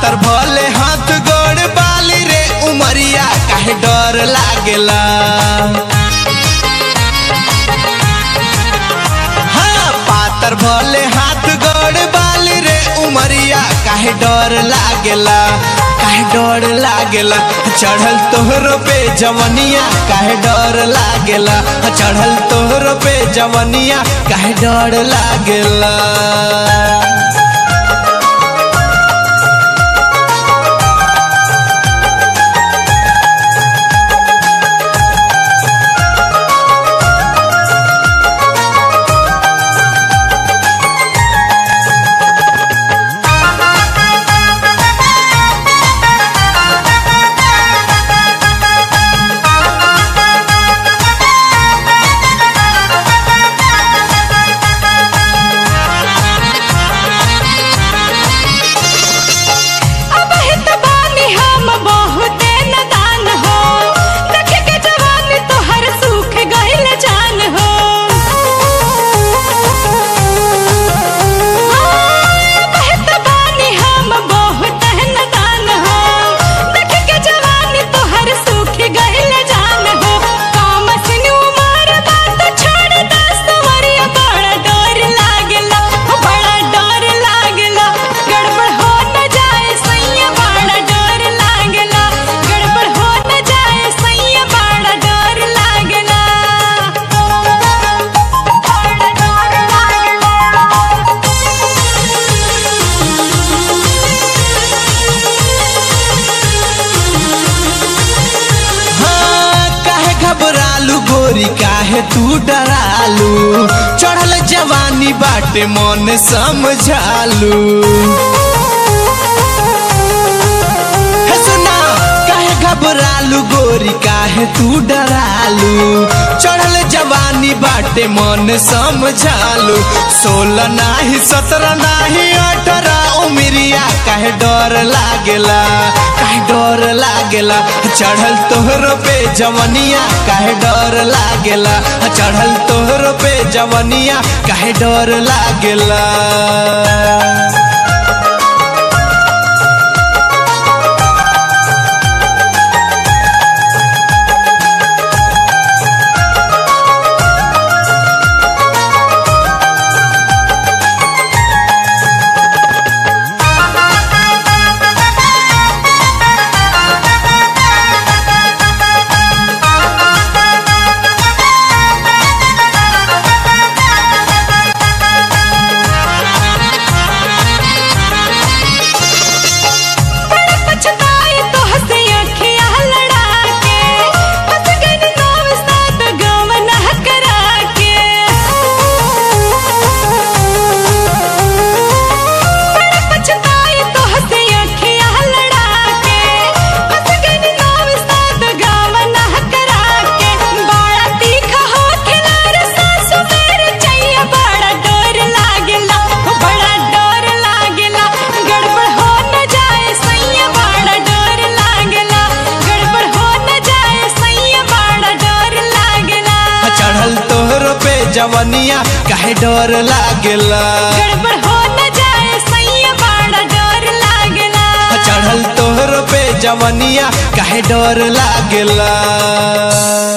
पातर भले हाथ गोड़ बाली रे उमरिया काहे डर लागेला हाँ पातर भले हाथ गोड़ बाली रे उमरिया काहे डर लागेला काहे डर लागेला चढ़ल तोहरो पे जवनिया काहे डर लागेला चढ़ल तोहरो पे जवनिया काहे डर लागेला अब हित बानी हम बहुते नदान हो देख के जवानी तोहर सूख गइल जान हो अब हित बानी हम बहुते नदान हो देख के जवानी तोहर सूख गइल जान हो काम सिन उमर बात छोड़ दस वरिया बड़ा डर लागेला बड़ा डर लागेला गड़बड़ हो न जाए सैया बड़ा डर लागेला गड़बड़ हो न जाए सैया बड़ा डर लागेला बड़ा डर हाँ काहे घबरालू गोरी काहे तू डरालू चढ़ल जवानी बाटे मन समझालू हे सुना काहे घबरालू गोरी काहे तू डरालू चढ़ल जवानी बाटे मन समझालू सोलह नाही सत्रह नाही अठारह उमरिया काहे डर लागेला काहे डर लागेला चढ़ल तोहरो पे जवनिया काहे डर लागेला चढ़ल तोहरो पे जवनिया काहे डर लागेला बड़ा पछताई तो हंसे अखियाँ लड़ा के फंस गई नौव सात गाँव नह करा के बड़ा पछताई तो हंसे अखियाँ लड़ा के फंस गई नौव सात गाँव नह करा के बड़ा तीखा हो खिलार सासु मेरे चैया बड़ा डर लागेला बड़ा डर लागेला गड़बड़ हो न जाए सैया बड़ा डर लागेला गड़बड़ हो न जाए सैया बड़ा डर लागेला चढ़ल तोहरो पे जवनिया काहे डर लागेला गड़बड़ हो न जाए सैया बड़ा डर लागेला चढ़ल तोहरो पे जवनिया काहे डर लागेला